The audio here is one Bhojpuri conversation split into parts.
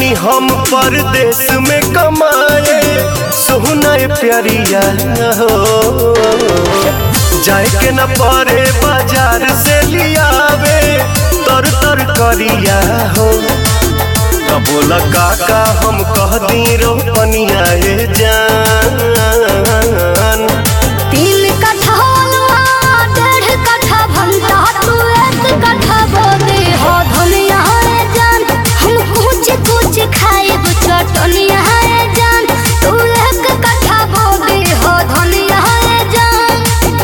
जाई हम परदेश में कमाए सोहना प्यारिया हो जाए के न पड़े बाजार से लियावे तर तर करिया हो त बोला काका हम कह दी रोपनिया ए जान तीन कट्ठा अलुआ, डेढ़ कट्ठा भंटा, तू एक कट्ठा बोदे हो धनिया रे जान। हम कुछ कुछ खाइब चटनिया रे जान। तू एक कट्ठा बोदे हो धनिया रे जान।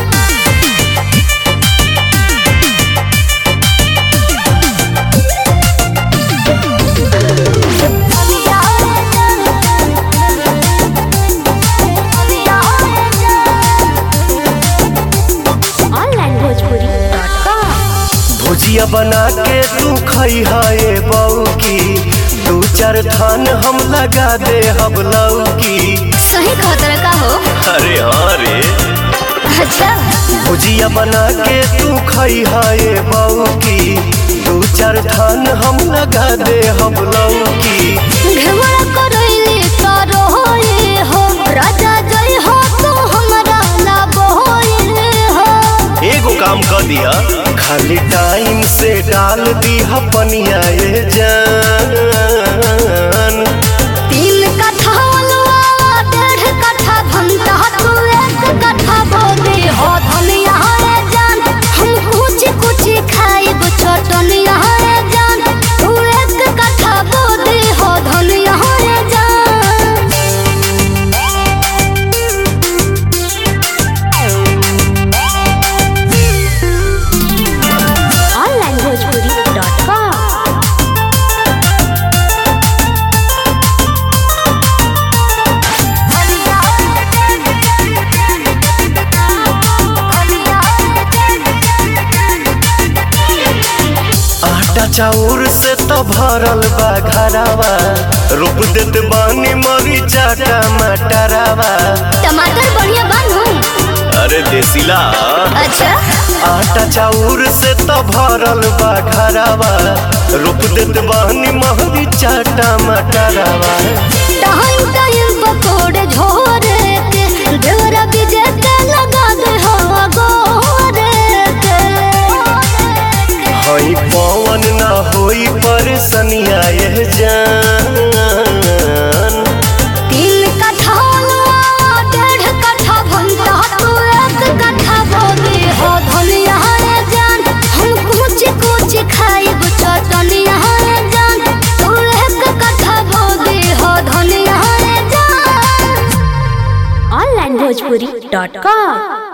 धनिया रे जान। धनिया रे जान। ऑनलाइन भोजपुरी डॉट कॉम भुजिया बना के तू खई है बऊ की दू चार थान हम लगा दे हम लौकी सही खतर का हो अरे हाँ रे अच्छा भुजिया बना के तू खई है बऊ की दू चार थान हम लगा दे हम लौकी घमरा करैले करो होए हो राजा जय हो तो हमरा ला बोए हो एगो काम कर दिया खाली टाइम से डाल दी पनिया ये जान तीन कट्ठा अलुआ डेढ़ कट्ठा भंटा तू एक कट्ठा बोदे हो धनिया रे जान हम कुछ कुछ खाइब चटनिया रे जान तू एक कट्ठा बोदे हो धनिया रे जान ऑनलाइन भोजपुरी डॉट कॉम आटा चाउर से तो भरल बा घरावा रोप देत बानी मरीचा टमाटरावा टमाटर बढ़िया बनू अरे देसीला अच्छा आटा चाउर से तो भरल बा घरावा रोप देत बानी मरीचा टमाटरावा टाइम टाइम पकोड़े झोरे के ढेरा बीजे के लगा दे हो गोरे के हई पवन ना होई परेशानिया ये जान तीन कट्ठा अलुआ, डेढ़ कट्ठा भंटा, तू एक कट्ठा बोदे हो धनिया रे जान। हम कुछ कुछ खाइब चटनिया रे जान। तू एक कट्ठा बोदे हो धनिया रे जान। Online Bhojpuri dot com